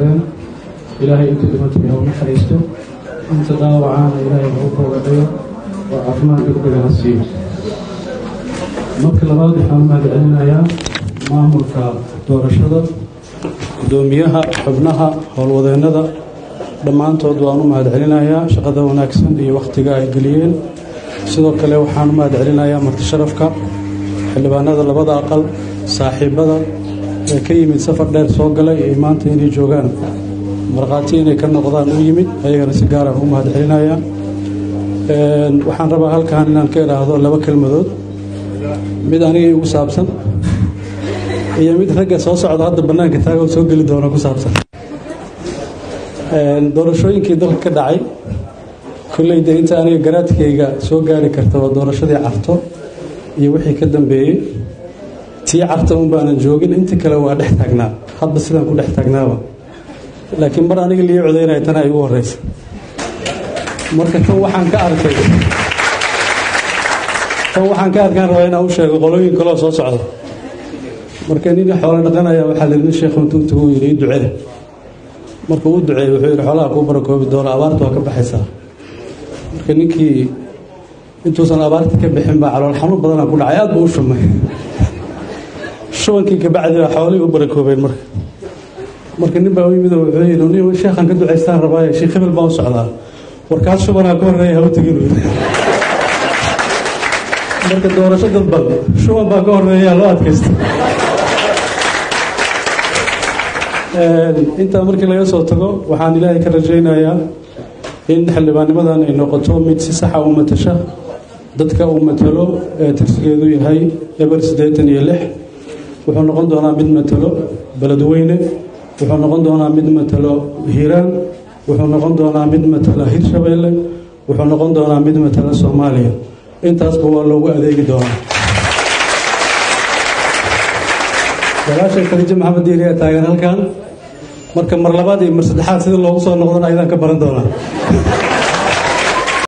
qabsadeen ilaahay inta dhimatay ha u naxariisto inta dhaawacaana ilaahay ha u boogadhayo oo caafimaad degdega ha siiyo marka labaad waxaan u mahadcelinayaa maamulka doorashada guddoomiyaha xubnaha howlwadeennada dhammaantood waan u mahadcelinayaa shaqada wanaagsan iyo wakhtiga ay geliyeen sidoo kale waxaan u mahadcelinayaa martisharafka xildhibaanada labada aqal saaxiibada ee ka yimid safar dheer soo galay iyo maanta inay joogaan markhaati inay ka noqdaan u yimid ayagana si gaaraan u mahadcelinayaa waxaan rabaa halkan inaan ka idhaahdo laba kelmadood mid aniga igu saabsan iyo mid ragga soo socda hadda bannaanka taago soo geli doona ku saabsan doorashooyinkii dalka ka dhacay kolleyda inta aniga garaadkayga soo gaari karta waa doorashadii carto iyo wixii ka dambeeyey tii carta un baanan joogin inta kale waa dhex taagnaa hadba sidaan ku dhex taagnaaba laakiin mar aniga lii codaynaya tana igu horeysa marka tan waxaan ka arkay tan waxaan ka arkaan rabaa inaan u sheego qolooyin kaloo soo socda marka nin xoolo dhaqanaya waxaa la nin sheekh intuu tagu yidhi ii ducee markuu u duceeyey wuxuu yidhi xoolaha kuu barakoobi doono abaarta waa ka baxaysaa marka ninkii intuusan abaarta ka bixin baa calool xanuun badanaa ku dhacay aad buu u shumay shubankii kabacdi baa xoolihii u barakoobeen marka marka nin baa u yimid oo wuxuu yidhi nin sheekhan ka ducaystaan rabaaye sheekh hebel baan u socdaa warkaas shubanaa ka horreeya haba tegin uu yidhi marka doorasho dadban shuban baa ka horreeyaa loo adkaysta intaa markii laga soo tago waxaan ilaahay ka rajaynayaa in xildhibaannimadan ay noqoto mid si saxa u matasha dadka uu matalo ee tirsigeedu yahay eber siddeetan iyo lix wuxuu noqon doonaa mid matalo beledweyne wuxuu noqon doonaa mid matalo hiiraan wuxuu noqon doonaa mid matala hirshabeelle wuxuu noqon doonaa mid matala soomaaliya intaasba waa loogu adeegi doonaa walaashay khadiijo maxamed diiri ee taagan halkan marka mar labaad iyo mar saddexaad sida loogu soo noqdana ayadaan ka baran doonaa